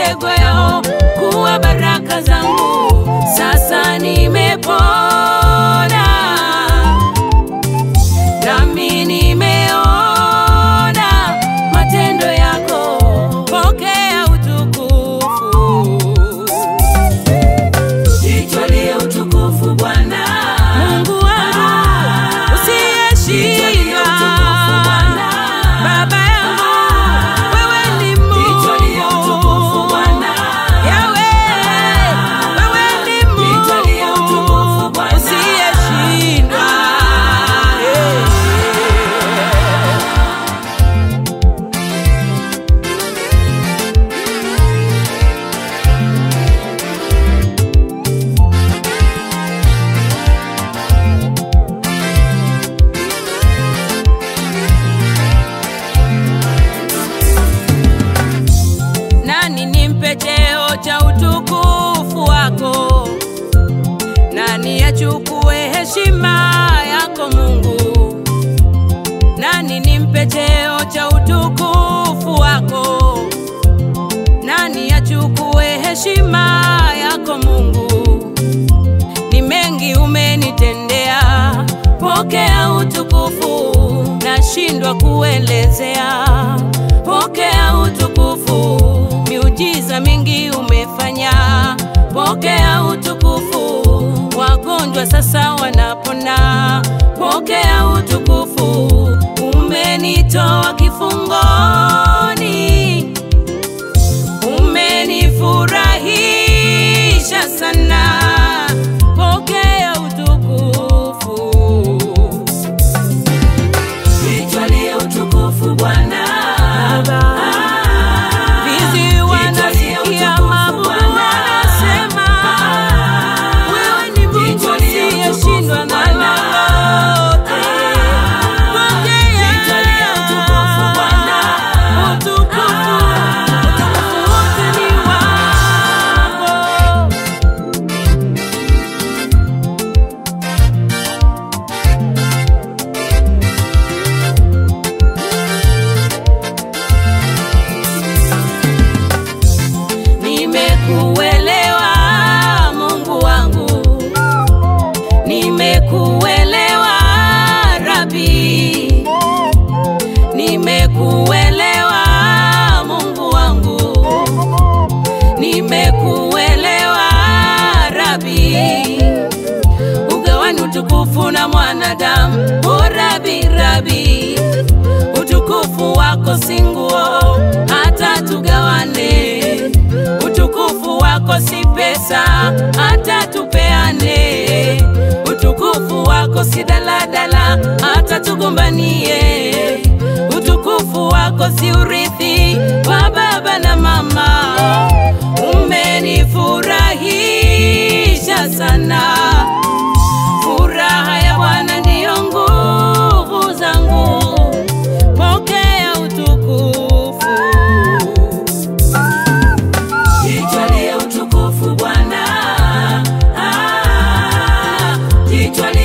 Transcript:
mitego yao kuwa baraka zangu. Sasa nimepona nami nimeona matendo yako, pokea utukufu. Jitwalie utukufu Bwana. Mungu wangu usiyeshindwa, Baba yangu wewe ni Jitwalie utukufu Mungu, Bwana. Yawe wewe ni Jitwalie utukufu Mungu Bwana. usiyeshindwa. Eh. Nani nimpe cheo cha utukufu wako? Nani achukue heshima yako Mungu? Nani nimpe cheo cha utukufu wako? Nani achukue heshima yako Mungu? Ni mengi umenitendea, pokea utukufu, nashindwa kuelezea, pokea utukufu, miujiza mingi umefanya, pokea utukufu, wagonjwa sasa wanapona, pokea utukufu, umenitoa kifungoni umenifurahisha sana, pokea utukufu. Jitwalie utukufu Bwana. Vizi wanasikia mabubu wanasema, wewe ni Mungu usiyeshindwa na lolote. Pokea utukufu Bwana. utukufu, utukufu wote ni wako. Nimekuelewa Mungu wangu, nimekuelewa Rabi, nimekuelewa Mungu wangu, nimekuelewa Rabi. Ugawani utukufu na mwanadamu, o Rabi, Rabi, utukufu wako si nguo hata tugawane utukufu wako si pesa hata tupeane, utukufu wako si daladala hata tugombanie, utukufu wako si urithi wa baba na mama. Umenifurahisha sana, furaha ya Bwana ndiyo nguvu zangu, pokea utukufu. Jitwalie utukufu Bwana. Ah, Jitwalie